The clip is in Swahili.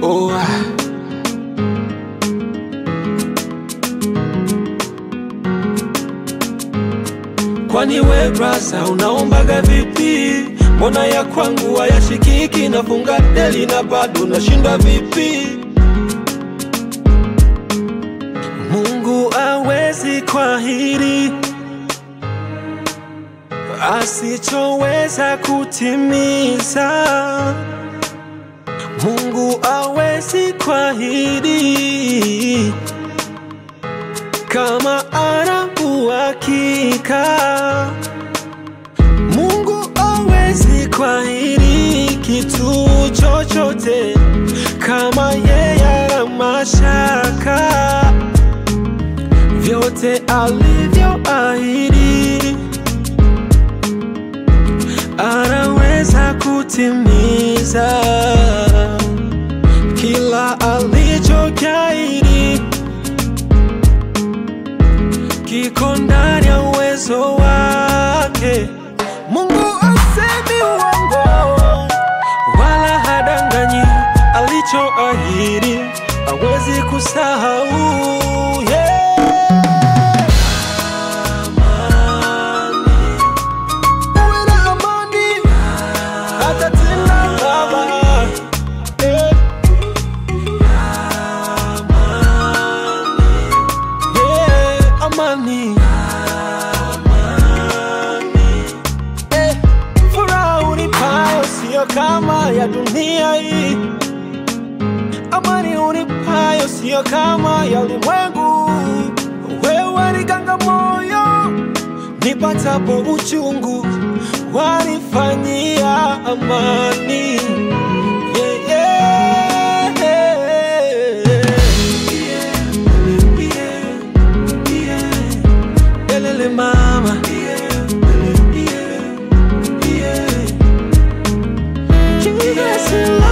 Oh, ah. Kwani we brasa unaombaga vipi? Mbona ya kwangu hayashikiki? Nafunga deli na bado nashinda vipi? Mungu awezi kwahiri asichoweza kutimiza. Mungu awezi kwahiri kama ana uhakika. Mungu awezi kwahiri kitu chochote kama yeye ana mashaka. Vyote alivyoahidi anaweza kutimiza kila alichokiahidi kiko ndani ya uwezo wake. Mungu asemi uongo wala hadanganyi, alichoahidi hawezi kusahau. Yeah. Uwe na amani, atatenda Baba. Yeah. Yeah, amani. Eh, furaha unipayo sio kama ya dunia hii, amani unipayo sio kama ya ulimwengu. Wewe ni ganga moyo, nipatapo uchungu, wanifanyia amani. Yeah, yeah, yeah. Elele mama Jesus, you love